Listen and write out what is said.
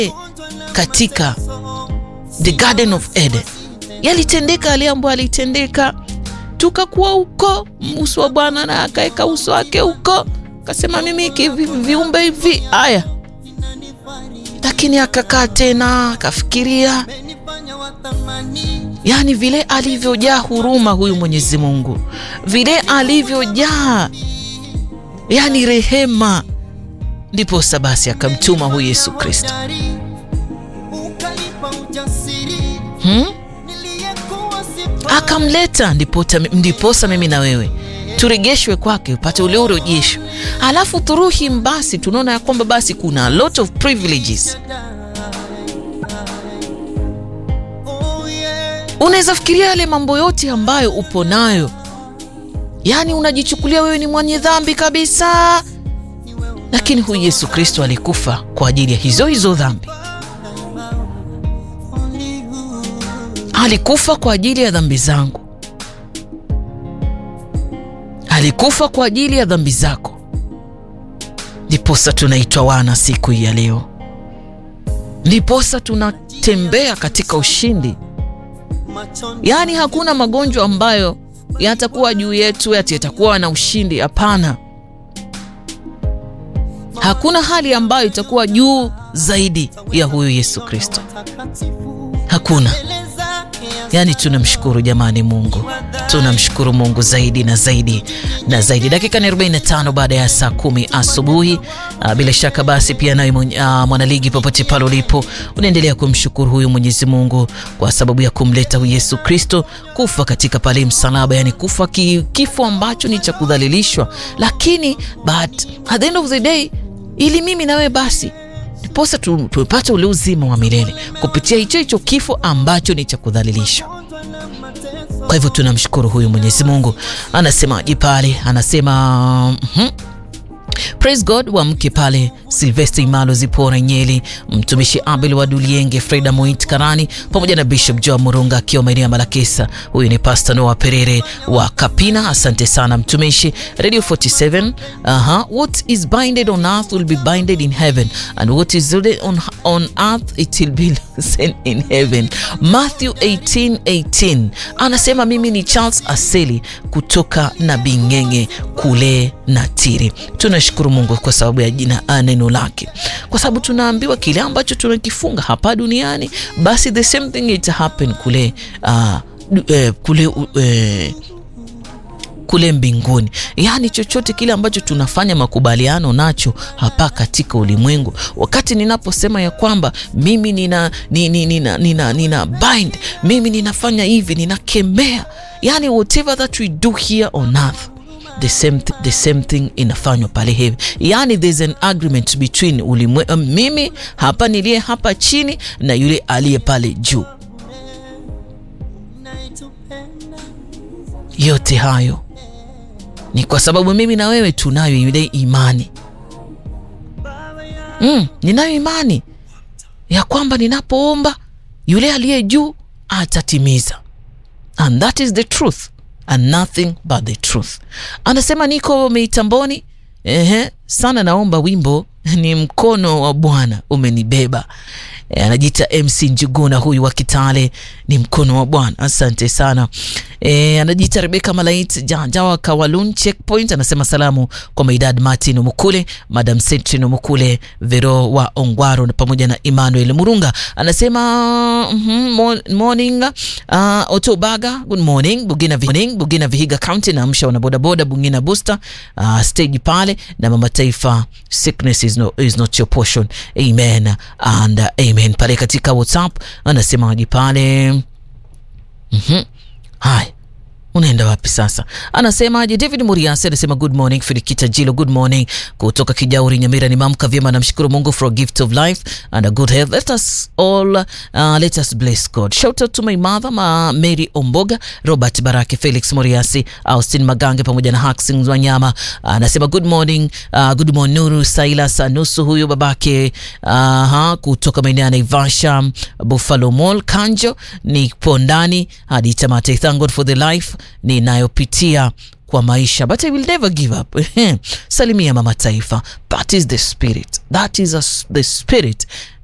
katika the Garden of Eden. Yalitendeka yale ambayo alitendeka, tukakuwa huko, uso wa Bwana na akaweka uso wake huko, akasema mimi hivi viumbe hivi haya, lakini akakaa tena akafikiria, yaani vile alivyojaa huruma huyu Mwenyezi Mungu, vile alivyojaa yaani rehema, ndiposa basi akamtuma huyu Yesu Kristo hmm? Akamleta ndiposa, ndiposa mimi na wewe turejeshwe kwake, upate ule urejesho. Alafu through him basi tunaona ya kwamba basi kuna a lot of privileges. Unaweza fikiria yale mambo yote ambayo upo nayo, yaani unajichukulia wewe ni mwenye dhambi kabisa, lakini huyu Yesu Kristo alikufa kwa ajili ya hizo hizo dhambi. Alikufa kwa ajili ya dhambi zangu, alikufa kwa ajili ya dhambi zako, ndiposa tunaitwa wana siku hii ya leo, ndiposa tunatembea katika ushindi. Yaani hakuna magonjwa ambayo yatakuwa juu yetu ati yatakuwa na ushindi. Hapana, hakuna hali ambayo itakuwa juu zaidi ya huyu Yesu Kristo, hakuna. Yaani tunamshukuru jamani, Mungu tunamshukuru Mungu zaidi na zaidi na zaidi. Dakika ni 45 baada ya saa kumi asubuhi. Bila shaka basi pia nawe mwanaligi, popote pale ulipo, unaendelea kumshukuru huyu Mwenyezi Mungu kwa sababu ya kumleta huyu Yesu Kristo kufa katika pale msalaba, yani kufa ki, kifo ambacho ni cha kudhalilishwa, lakini but at the end of the day ili mimi nawe basi posa tupate ule uzima wa milele kupitia hicho hicho kifo ambacho ni cha kudhalilishwa. Kwa hivyo tunamshukuru huyu Mwenyezi Mungu. Anasemaje pale? Anasema mm -hmm. Praise God wa mke pale Silvester Imalo Zipora Nyeli, mtumishi Abel wa Dulienge, Freda Moit Karani pamoja na Bishop Joa Murunga akiwa maeneo ya Malakesa. Huyu ni Pastor Noah Perere wa Kapina. Asante sana mtumishi. Radio 47. Aha, what is binded on earth will be binded in heaven and what is on, on earth it will be sent in heaven. Matthew 18:18 18. Anasema mimi ni Charles Aseli kutoka na Bingenge kule Natiri. Tunashukuru Mungu kwa sababu ya jina neno lake, kwa sababu tunaambiwa kile ambacho tunakifunga hapa duniani basi the same thing it happen kule uh, eh, kule eh, kule mbinguni. Yaani chochote kile ambacho tunafanya makubaliano nacho hapa katika ulimwengu. Wakati ninaposema ya kwamba mimi nina, nina, nina, nina, nina bind, mimi ninafanya hivi, ninakemea, yani whatever that we do here on earth the same, th the same thing inafanywa pale heaven. Yani there's an agreement between ulimwe, um, mimi hapa niliye hapa chini na yule aliye pale juu. Yote hayo ni kwa sababu mimi na wewe tunayo ile imani mm, ninayo imani ya kwamba ninapoomba yule aliye juu atatimiza, and that is the truth and nothing but the truth. Anasema niko mitamboni, ehe, sana naomba wimbo ni mkono wa Bwana umenibeba. E, anajiita MC Njuguna huyu wa Kitale, ni mkono wa Bwana. Asante sana. E, anajiita Rebeka Malait Jawa Kawalun Checkpoint, anasema salamu kwa Maidad Martin Mukule, Madam Setrin Mukule, Vero wa Ongwaro na pamoja na Emmanuel Murunga. Anasema mm -hmm, morning uh, Otobaga, good morning Bugina, morning Bugina Vihiga County, na amsha wana bodaboda Bugina Booster uh, stage pale na mama taifa, sickness is, no, is not your portion. Amen and uh, amen. Pale katika WhatsApp anasemaje pale? Mhm. Hai. Unaenda wapi sasa? Anasemaje? David Muriasi anasema good morning Filikita Jilo, good morning kutoka Kijauri Nyamira. Ni mamka vyema, namshukuru Mungu for a gift of life and a good health. Let us all uh, let us bless God. Shout out to my mother ma Mary Omboga, Robert Barake, Felix Muriasi, Austin Magange pamoja na Haxing Wanyama. Anasema good morning, uh, good morning Nuru Silas Nusu, huyu babake uh, kutoka maeneo ya Naivasha, Buffalo Mall, Kanjo. Nipo ndani hadi tamati. Thank God for the life ninayopitia kwa maisha but I will never give up. Salimia mama taifa, that is the spirit, that is a, the spirit